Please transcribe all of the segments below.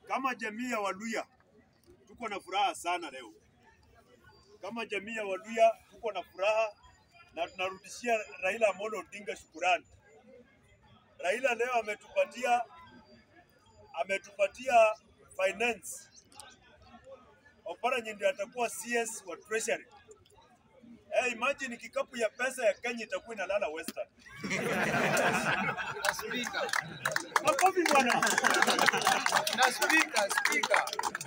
Kama jamii ya Waluya tuko na furaha sana leo. Kama jamii ya Waluya tuko na furaha na tunarudishia Raila Amolo Odinga shukurani. Raila leo ametupatia ametupatia finance. Oparanya ndio atakuwa CS wa Treasury. Hey, imagine kikapu ya pesa ya Kenya itakuwa inalala Western. Na spika. Makofi bwana. Na spika, spika.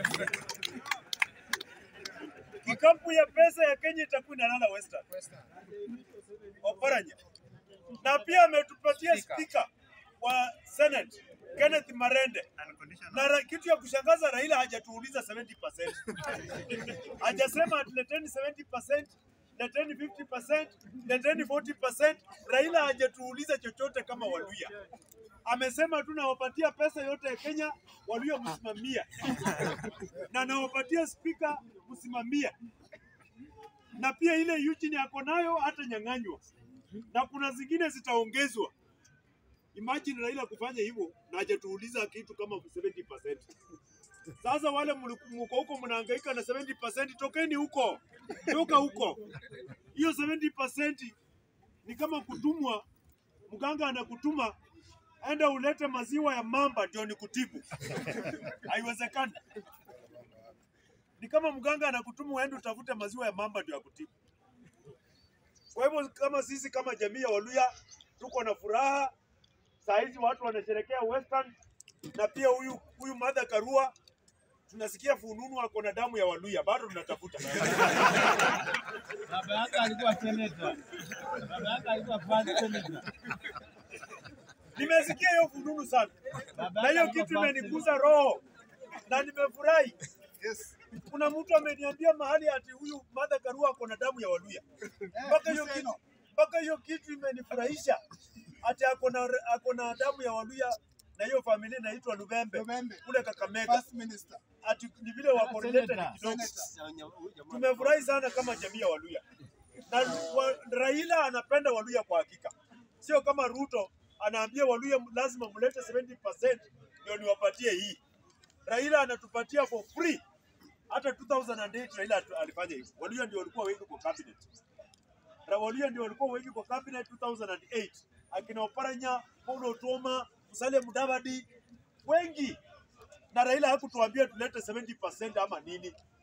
Kikapu ya pesa ya Kenya itakuwa inalala Western. Oparanya. Na pia ametupatia Speaker. spika wa Senate Kenneth Marende. Na ra, kitu ya kushangaza Raila hajatuuliza 70%. Hajasema leteni 70%, leteni 50%, leteni 40%. Raila hajatuuliza chochote kama Waluya. Amesema tu nawapatia pesa yote ya Kenya, Waluya msimamia. Na nawapatia spika msimamia. Na pia ile Eugene ako nayo hata nyang'anywa. Na kuna zingine zitaongezwa. Imagine Raila kufanya hivyo na hajatuuliza kitu kama 70%. Sasa wale mliku- mko huko mnahangaika na 70%, tokeni huko, toka huko. Hiyo 70% ni kama kutumwa, mganga anakutuma enda ulete maziwa ya mamba ndio nikutibu. Haiwezekani. Ni kama mganga anakutuma uende utafute maziwa ya mamba ndio akutibu. Kwa hivyo kama sisi kama jamii ya Waluya tuko na furaha saa hizi watu wanasherekea Western na pia huyu huyu Martha Karua tunasikia fununu ako na damu ya Waluya, bado tunatafuta. Baba yake alikuwa seneta. Baba yake alikuwa first senator. Nimesikia hiyo fununu sana, Baba na yake hiyo alikuwa kitu first imeniguza roho na nimefurahi. Yes. Kuna mtu ameniambia mahali ati huyu Martha Karua ako na damu ya Waluya, mpaka hiyo kitu mpaka hiyo kitu imenifurahisha ati ako na ako na damu ya Waluya na hiyo familia inaitwa Lubembe Lubembe. kule Kakamega, First minister. ati ni vile wako related Senator. kidogo. Senator. Tumefurahi sana kama jamii ya Waluya na wa, Raila anapenda Waluya kwa hakika, sio kama Ruto anaambia Waluya lazima mlete 70% ndio niwapatie hii. Raila anatupatia for free. Hata 2008 Raila atu- alifanya hivyo. Waluya ndio walikuwa wengi kwa cabinet. Ra- Waluya ndio walikuwa wengi kwa cabinet 2008, akina Oparanya, Paul Otuoma, Musalia Mudavadi, wengi na Raila hakutuambia tulete 70% ama nini.